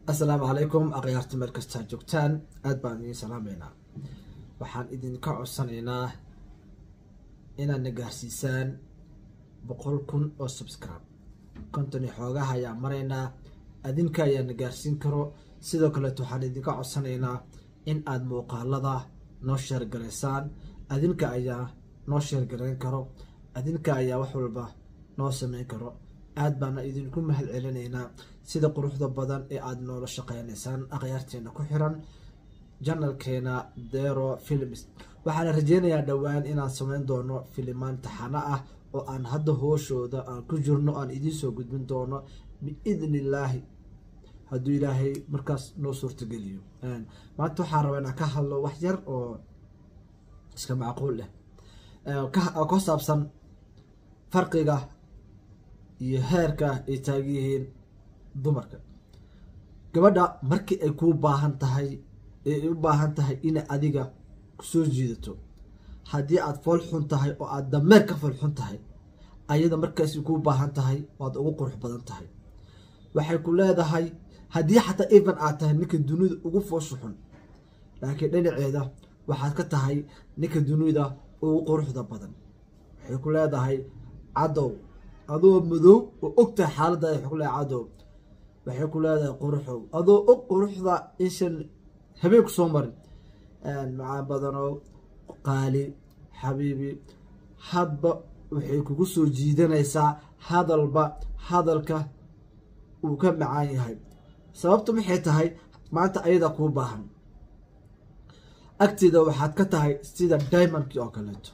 assalaamu calaykum akhyaarta meel kastaa joogtaan aada baan idiin salaameynaa waxaan idinka codsanaynaa inaad na gaarsiisaan boqol kun oo subscribe konton iyo xoogaha ayaa maraynaa adinka ayaa na gaarsiin karo sidoo kaleeto waxaan idinka codsanaynaa in aada muuqaalada noo sheergaraysaan adinka ayaa noo sheergarayn karo adinka ayaa wax walba noo sameyn karo aada baana idinku mahad celinaynaa sida quruxda badan ee aada noola shaqeynaysaan akhyaarteena ku xiran janalkeena dero films waxaana rajeynayaa dhowaan inaan sameyn doono filimaan taxano ah oo aan hadda hooshooda aan ku jirno aan idiin soo gudbin doono biidni illaahi hadduu ilaahay markaas noo suurtageliyo maanta waxaan rabaa inaan ka hadlo wax yar oo iska macquul leh ka saabsan farqiga iyo heerka ay taagan yihiin dumarka gabadha markii ay kuu baahan tahay ee ay u baahan tahay inay adiga kusoo jiidato haddii aada fool xun tahay oo aada dameer ka fool xun tahay ayada markaasi kuu baahan tahay waad ugu qurux badan tahay waxay ku leedahay haddii xataa even aad tahay ninka dunida ugu foosha xun laakiin dhinaceeda waxaad ka tahay ninka dunida ugu quruxda badan waxay ku leedahay cadow adoo madow oo ogtahay xaaladaada waxay ku leedahay cadow waxay ku leedahay quruxow adoo og quruxda inshan habeen ku soo marin macaan badanow qaali xabiibi hadba waxay kugu soo jiidanaysaa hadalba hadalka uu ka macaan yahay sababtu maxay tahay maanta ayada kuu baahan agteeda waxaad ka tahay sida diamondkii oo kaleeto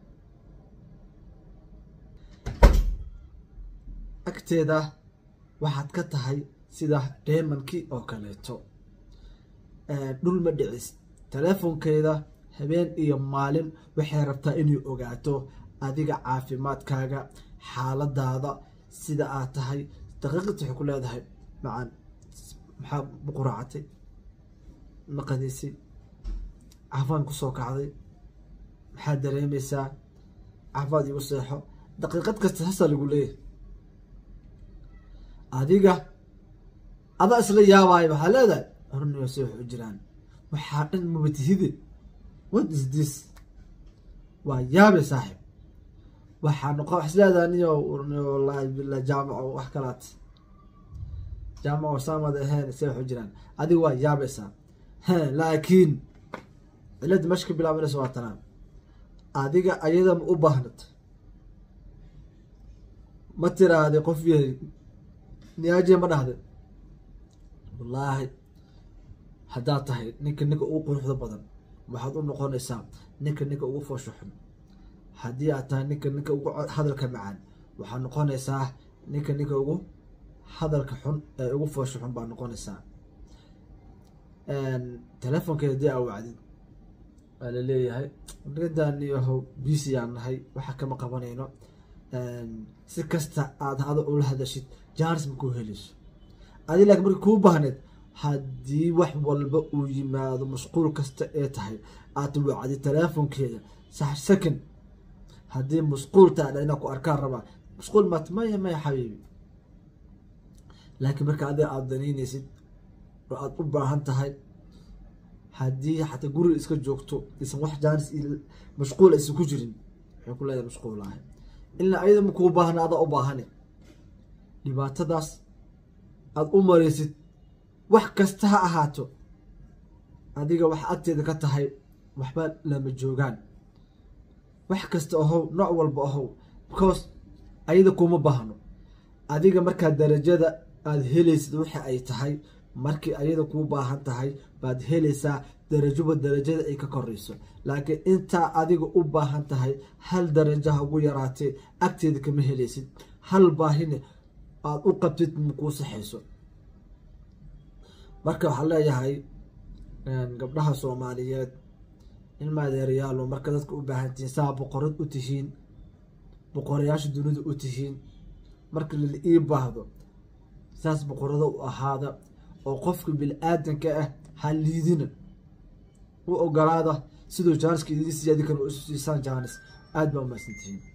agteeda waxaad ka tahay sida diamondkii oo kaleeto dhul ma dhicis teleefonkeeda habeen iyo maalin waxay rabtaa inay ogaato adiga caafimaadkaaga xaaladaada sida aad tahay daqiiqad waxay ku leedahay macaan maxaa buquraacatay maqadiisay cafaan kusoo kacday maxaad dareemaysaa cafaad igu seexo daqiiqad kasta hasa lagu leeyahay adiga adaa isla yaabaayo waxaa leedahay horniyo se wax u jiraan waxaa dhan mabatihide what is this waa yaabe saaxib waxaa noqo wax isleedaha niyo wallaahi bila jaamaco wax kalaat jaamaco saamad ahayn se wax u jiraan adiga waa yaabaysaa laakiin cilada meesha ka bilaabanaysa waa tanaan adiga ayada ma u baahnat ma tiraahday qof yahay niyaaje ma dhahday wallaahi haddaad tahay ninka ninka ugu quruxda badan waxaad u noqonaysaa ninka ninka ugu foosho xun haddii aad tahay ninka ninka ugu hadalka macaan waxaad noqonaysaa ninka ninka ugu hadalka xun ee ugu foosho xun baad noqonaysaa teleefonkeeda hadii aa wacdid waa laleeyahay nigadaaniyahow bisi aan nahay waxa kama qabanayno si kasta aada hada ula hadashid jaanis ma kuu helayso adi laakiin marka kuu baahneed haddii wax walba uu yimaado mashquul kasta ee tahay aad wacdi teleefonkeeda sax second haddii mashquul taadha inaa ku arkaan rabaa mashquul maat maya maya xabiibi laakiin marka adiga aada danaynaysid oo aada u baahan tahay haddii xataa guriga iska joogto isan wax jaanis mashquul aysan ku jirin waxay ku leedahay mashquul ahay ilaa ayada ma kuu baahna adaa u baahane dhibaatadaas aada u maraysid wax kasta ha ahaato adiga wax agteeda ka tahay waxba lama joogaan wax kasta ahow nooc walba ahow because ayada kuma baahno adiga markaa darajada aada helaysid waxa ay tahay markii ayada kuu baahan tahay baad helaysaa darajoba darajada ay ka korayso laakiin intaa adiga u baahan tahay hal darajaha ugu yaraatee agteeda kama helaysid hal baahine aada u qabtid makuu saxayso marka waxaa leeyahay gabdhaha soomaaliyeed ilma adeerayaalo marka dadka u baahan tihiin saa boqorad u tihiin boqorayaasha dunida u tihiin marka lala ii baahdo saas boqorado u ahaada oo qofka bini-aadanka ah ha liidina u ogolaada siduu jaaniska idin siiya adinkana u siisaan jaanis aada baa umahadsantihiin